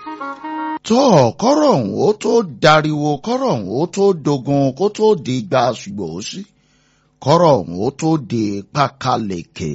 tọ́ kọ́rọ̀ ọ̀hún ó tó dariwo kọ́rọ̀ ọ̀hún ó tó dogun kó tó di gba ṣùgbọ́n ó sí kọ́rọ̀ ọ̀hún ó tó di pákáleke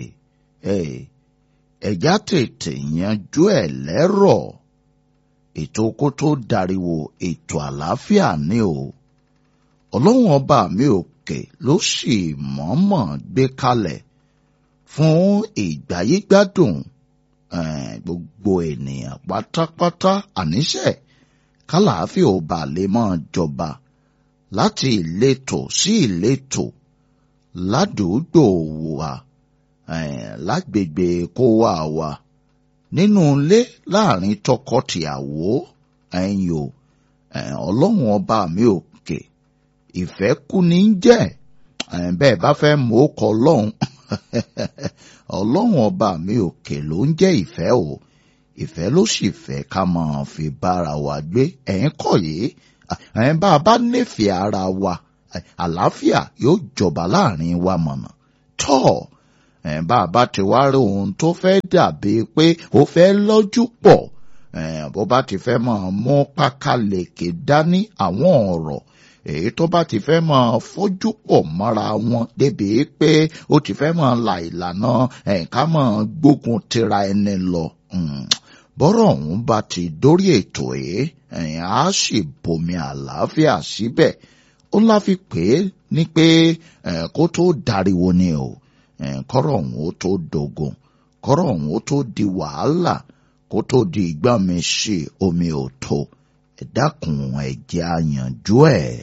ẹ̀já tètè yanjú ẹ̀ lẹ́rọ̀ ètò kó tó dariwo ètò àlàáfíà ni o ọlọ́run ọba mi òkè ló sì mọ̀ọ́mọ̀ gbé kalẹ̀ fún ìgbáyégbádùn gbogbo ènìyàn pátápátá àníṣe kálàáfíà ò bà lè máa jọba láti ìletò sí ìletò ládùúgbò wa lágbègbè kó wà wa nínú ilé láàrin tọkọtìyàwó ẹ̀yin o ọlọ́run ọba mi òkè ìfẹ́ kú ní jẹ́ bẹ́ẹ̀ bá fẹ́ mú ó kọ ọlọ́run ọlọ́run ọba mi òkè ló ń jẹ́ ìfẹ́ o ìfẹ́ ló sì fẹ́ ká máa fi bára wa gbé ẹ̀yin kọ̀ yìí ẹ̀yin bá a bá nífẹ̀ẹ́ ara wa àlàáfíà yóò jọba láàrin wa mọ̀nà tọ́ ẹ̀yin bá a bá ti wá rí ohun tó fẹ́ dàbí pé ó fẹ́ lọ́jú pọ̀ bó bá ti fẹ́ máa mú pákáleke dání àwọn ọ̀rọ̀ èyí tó bá ti fẹ́ máa fojú pọ̀ mọ́ra wọn débi pé ó ti fẹ́ máa la ìlànà ẹ̀ka máa gbógun tira ẹni lọ. bọ́rọ̀ ọ̀hún bá ti dórí ètò yìí ẹ̀yìn á sì bomi àlàáfíà síbẹ̀ ó láfi pé ní pé kó tó dariwo ni o kọ́rọ̀ ọ̀hún ó tó dogun kọ́rọ̀ ọ̀hún ó tó di wàhálà kó tó di ìgbọ́n mi sí omi ò tó ẹ dákun ẹ jẹ́ á yanjú ẹ̀.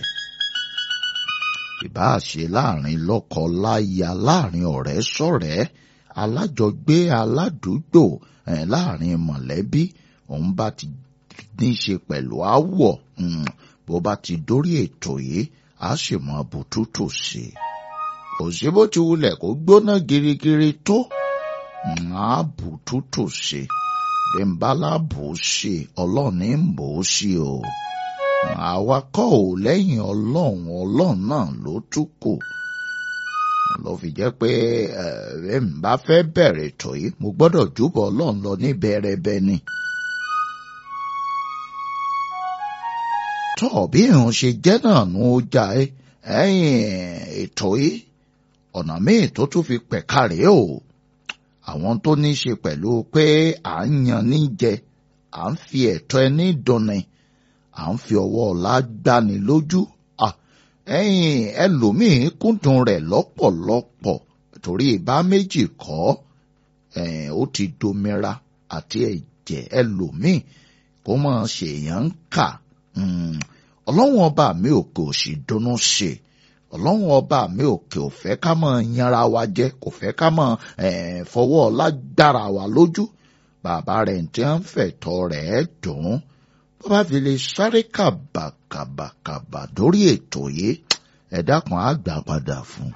ìbáà ṣe láàrin lọ́kọ láya láàrin ọ̀rẹ́ sọ̀rẹ́ alájọgbé aládùúgbò láàrin mọ̀lẹ́bí òun bá ti ní í ṣe pẹ̀lú àwọ̀ bó bá ti dórí ètò yìí á sì mọ bùtútù sí i. kò sí bó ti wulẹ̀ kó gbóná girigiri tó á bùtútù sí i bẹ́ńbálá bò ó ṣe ọlọ́ọ̀ni ń bò ó ṣe o. àwa kọ́ ò lẹ́yìn ọlọ́run ọlọ́run náà ló tún kù. ló fi jẹ́ pé ẹ̀ ń bá fẹ́ bẹ̀rẹ̀ tó yìí mo gbọ́dọ̀ júbọ̀ ọlọ́run lọ ní bẹ́ẹ̀rẹ́bẹ́ ni. tọ́ bí ìrùn ṣe jẹ́ náà nù ó jà ẹ́ ẹ̀yìn ètò yìí ọ̀nà míì tó tún fi pẹ̀ka rèé o àwọn tó ní í ṣe pẹ̀lú pé à ń yan ní jẹ à ń fi ẹ̀tọ́ ẹni dùnni à ń fi ọwọ́ ọ̀la gbani lójú ẹ̀yìn ẹlòmíín kúndùn rẹ̀ lọ́pọ̀lọpọ̀ torí ìbá méjì kọ́ ó ti domira àti ẹ̀jẹ̀ ẹlòmíín kó máa ṣèyàn ń kà ọlọ́run ọba mi ò kò sì dunnú ṣe ọlọ́run ọba mi òkè ò fẹ́ ká mọ̀ yanra wa jẹ kò fẹ́ ká mọ̀ fọwọ́ lágbára wa lójú bàbá rẹ̀ tí wọ́n fẹ̀tọ́ rẹ̀ dùn bó bá fi lè sáré kàbàkàbàkàbà dórí ètò yìí ẹ̀dá kan á gbà padà fún.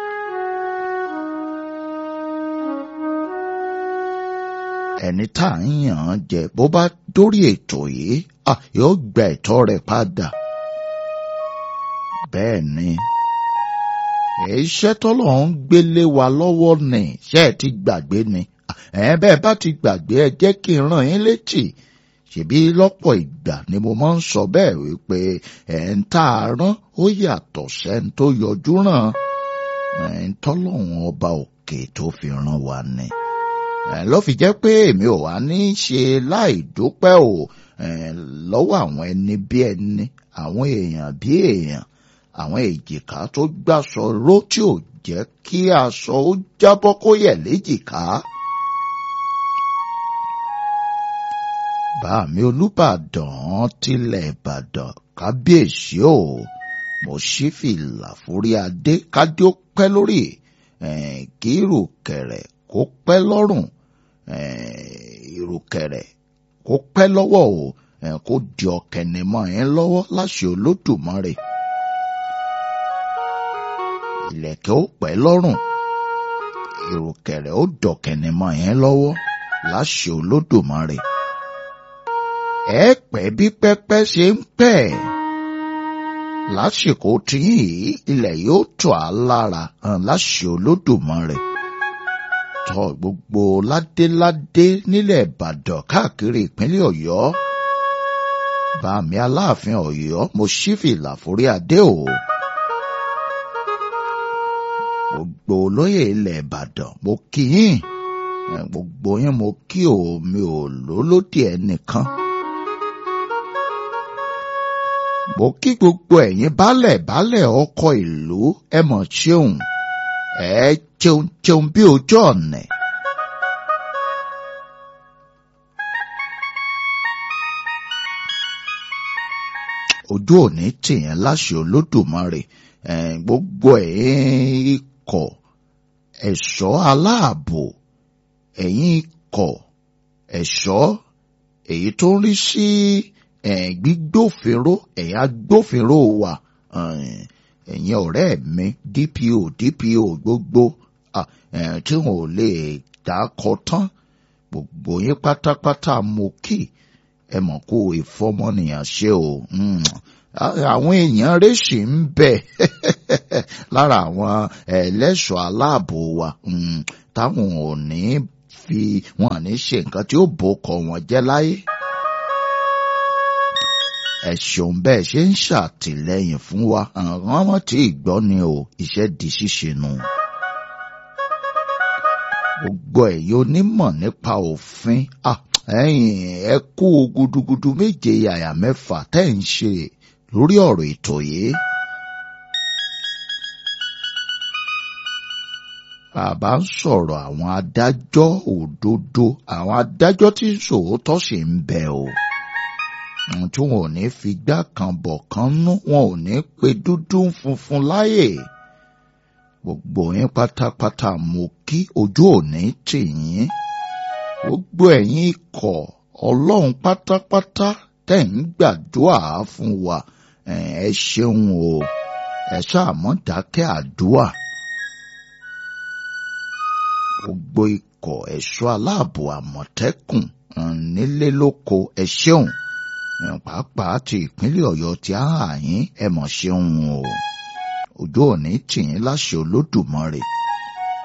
ẹni tá à ń yàn án jẹ bó bá dórí ètò yìí yóò gba ẹ̀tọ́ rẹ̀ padà bẹ́ẹ̀ ni iṣẹ́ tọ́lọ̀ ń gbélé wa lọ́wọ́ ni ṣé ẹ ti gbàgbé ni ẹ bẹ́ẹ̀ bá ti gbàgbé ẹ jẹ́ kí n ràn yín létí ṣèbí lọ́pọ̀ ìgbà ni mo máa ń sọ bẹ́ẹ̀ wípé ẹ̀ ń tá a rán ó yàtọ̀ sẹ́ni tó yọjú ràn ẹ̀ ń tọ́lọ́hún ọba òkè tó fi ràn wá ni ló fi jẹ́ pé èmi ò wá ní í ṣe láì dúpẹ́ o lọ́wọ́ àwọn ẹni bí ẹni àwọn èèyàn bí èèyàn àwọn èjìká tó gbàsọ ró tí ò jẹ́ kí aṣọ ó jábọ́ kó yẹ̀ léjìká. bàmí olùbàdàn tilẹ̀ ìbàdàn kábíyèsí o mo ṣí fìlà forí adé kádé ó pẹ́ lórí kí ìrùkẹ̀rẹ̀ kó pẹ́ lọ́rùn ìrùkẹ̀rẹ̀ kó pẹ́ lọ́wọ́ o kó di ọ̀kẹ́nìmọ̀ yẹn lọ́wọ́ láṣẹ olódùmarè ìlẹ̀kẹ̀ ó pẹ́ lọ́rùn ìrùkẹ̀rẹ̀ ó dọ̀kẹ̀nìmọ̀ yẹn lọ́wọ́ láṣẹ olódùmarè ẹ pẹ́ bí pẹ́pẹ́ ṣe ń pẹ́ lásìkò tí yìí ilẹ̀ yóò tọ̀ á lára hàn láṣẹ olódùmarè tọ́ gbogbo ládéládé nílẹ̀ ìbàdàn káàkiri ìpínlẹ̀ ọ̀yọ́ bàmí aláàfin Ọ̀yọ́ mo ṣí fìlà forí adé o. gbogbo olóyè ilẹ̀ Ìbàdàn mo kí yín gbogbo yín mo kí o mi ò lólódì ẹnìkan. mo kí gbogbo ẹ̀yin baálẹ̀ baálẹ̀ ọkọ̀ ìlú ẹ mọ̀ ṣeun ẹ jẹun jẹun bí ojú ọ̀nà. ojú òní tìyẹn láṣẹ olódùmarè gbogbo ẹ̀yin ikọ̀ ẹ̀ṣọ́ aláàbò ẹ̀yin ikọ̀ ẹ̀ṣọ́ èyí tó ń rí sí gbígbófinró ẹ̀yin agbófinró wa ẹ̀yin ọ̀rẹ́ mi DPO DPO gbogbo tí wọn ò lè dákọ tán gbogbo yín pátápátá mo kì ẹ mọ̀ kó ìfọmọnìyàn ṣe o àwọn èèyàn rèṣì ń bẹ lára àwọn ẹlẹ́ṣọ́ aláàbò wa táwọn ò ní fi wọn ní ṣe nǹkan tí ó bòkọ wọn jẹ́ láyé. ẹ ṣeun bẹ́ẹ̀ ṣe ń ṣàtìlẹ́yìn fún wa àwọn ọmọ tí ìgbọ́ ni o iṣẹ́ di ṣíṣe nù. gbogbo ẹ̀yin onímọ̀ nípa òfin ẹ̀yin ẹ kú gudugudu méje yàyà mẹ́fà tẹ́ ń ṣe lórí ọ̀rọ̀ ètò yìí. bàbá ń sọ̀rọ̀ àwọn adájọ́ òdodo àwọn adájọ́ tí sòótọ́ sì ń bẹ o. tí wọn ò ní fi gbá kan bọ̀ kan nú wọn ò ní pe dúdú funfun láyè. gbogbo yín pátápátá mo kí ojú òní tì yín. gbogbo ẹ̀yin ikọ̀ ọlọ́run pátápátá tẹ̀ ń gbàdúrà fún wa ẹ ṣeun o ẹ ṣáà mọ́ dákẹ́ àdúrà gbogbo ikọ̀ ẹ̀ṣọ́ aláàbò àmọ̀tẹ́kùn nílé lóko ẹ ṣeun pàápàá ti ìpínlẹ̀ ọ̀yọ́ ti àhàyín ẹ mọ̀ ṣeun o ojú òní tìyín láṣẹ olódùmarè